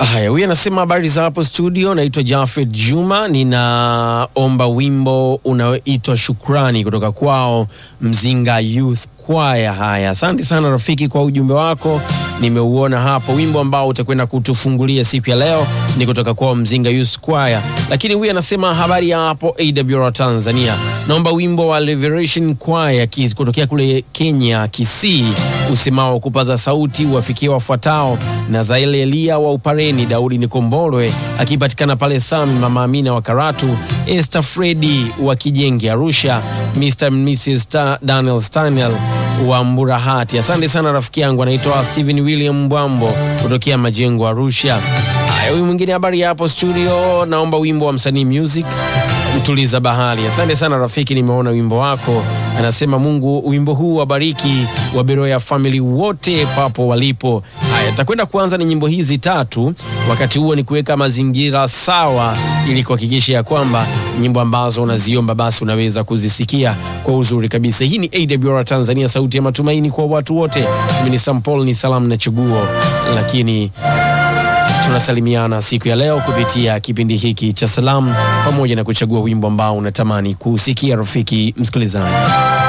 Haya, huyu anasema habari za hapo studio, naitwa Jafet Juma, ninaomba wimbo unaoitwa Shukrani kutoka kwao Mzinga Youth Choir. Haya, asante sana rafiki kwa ujumbe wako, nimeuona hapo. Wimbo ambao utakwenda kutufungulia siku ya leo ni kutoka kwao Mzinga Youth Choir. Lakini huyu anasema habari ya hapo AWR Tanzania, naomba wimbo wa Liberation Choir Kis- kutokea kule Kenya Kisii, usemao kupaza sauti wafikie wafuatao na Zaile Elia wa Upareni, Daudi Nikombolwe akipatikana pale Sami, Mama Amina wa Karatu, Esther Fredi wa Kijenge Arusha, Mr and Mrs Ta- Daniel Stanel wa Mburahati. Asante sana rafiki yangu, anaitwa Stephen William Mbwambo kutokea Majengo Arusha. Haya, huyu mwingine habari ya hapo studio, naomba wimbo wa msanii music mtuliza bahari. Asante sana rafiki, nimeona wimbo wako. Anasema Mungu wimbo huu wabariki wa Beroya family wote papo walipo. Haya, takwenda kuanza na nyimbo hizi tatu, wakati huo ni kuweka mazingira sawa, ili kuhakikisha ya kwamba nyimbo ambazo unaziomba basi unaweza kuzisikia kwa uzuri kabisa. Hii ni AWR Tanzania, sauti ya matumaini kwa watu wote. Mimi ni Sampol, ni salamu na chaguo, lakini tunasalimiana siku ya leo kupitia kipindi hiki cha salamu pamoja na kuchagua wimbo ambao unatamani kusikia rafiki msikilizaji.